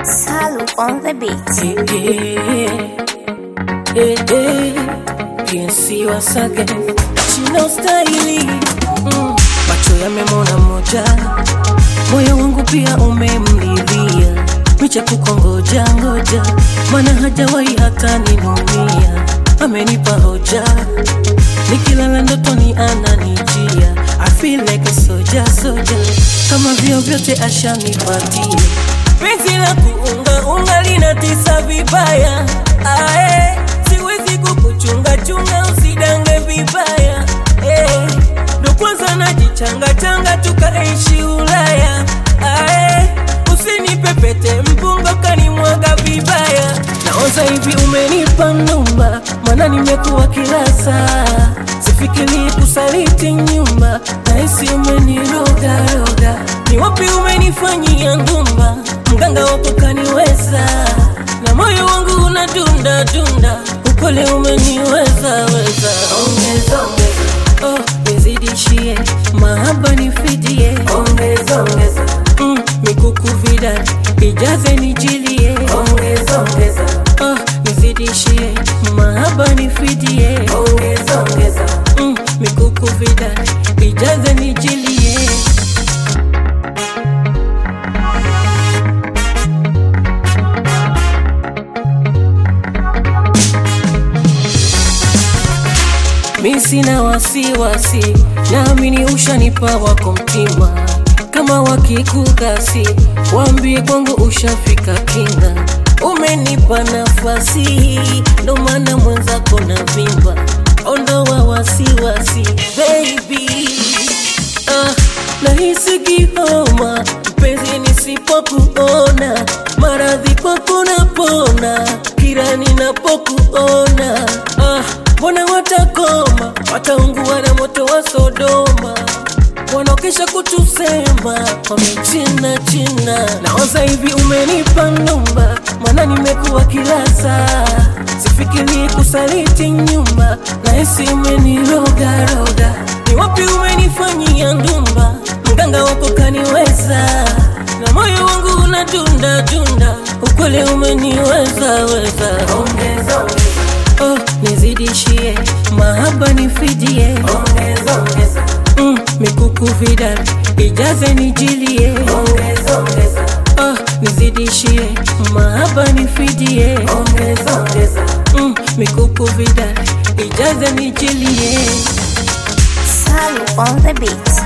Salu on the beat. Eh, eh, eh, PNC Wasage china ustahili mm. Macho yamemona moja, moyo wangu pia umemlilia, micha kukongoja ngoja, mana hajawahi hata ninumia, amenipa hoja, nikilala ndotoni ananijia, I feel like a soldier, soldier, kama vyo vyote ashanipatia penzi la kuunga unga linatisa vibaya ae, siwezi kukuchunga chunga usidange vibaya eh, ndo kwanza najichanga changa tukaishi Ulaya ae, usinipepete mpunga kanimwaga vibaya naoza hivi umenipa numba mana nimekuwa kila saa sifikiri kusaliti nyumba nahisi umenirogaroga ni wapi umenifanyia ngumba mganga wako kaniweza na moyo wangu unadunda dunda upole umeniweza weza ongeza ongeza oh nizidishie mahaba nifidie ongeza ongeza mm, mikuku vidani ijaze nijilie ongeza ongeza oh nizidishie mahaba nifidie ongeza ongeza mm, mikuku vidani ijaze nijilie mi sina wasiwasi, naamini ushanipa wako mtima. Kama wakikukasi, waambie kwangu ushafika kinga. Umenipa nafasi, ndo maana mwenzako na vimba. Ondoa wasiwasi baby, ah, nahisi kihoma mpenzi nisipokuona, maradhi kwako napona kila ninapokuona ah, mbona watakoma, wataungua na moto wa Sodoma wanaokesha kutusema wamechina china. Naoza hivi umenipa numba, maana nimekuwa kila saa, sifikiri kusaliti nyumba, nahisi umenirogaroga. Ni wapi umenifanyia ndumba, mganga wako kaniweza, na moyo wangu unadunda dunda, ukweli umeniweza weza. Ongeza ongeza oh, nizidishie mahaba nifidie, ongeza ongeza mm, mikuku vidani ijaze nijilie, ongeza ongeza oh, nizidishie mahaba nifidie, ongeza ongeza mm, mikuku vidani ijaze nijilie. Salu on the beat.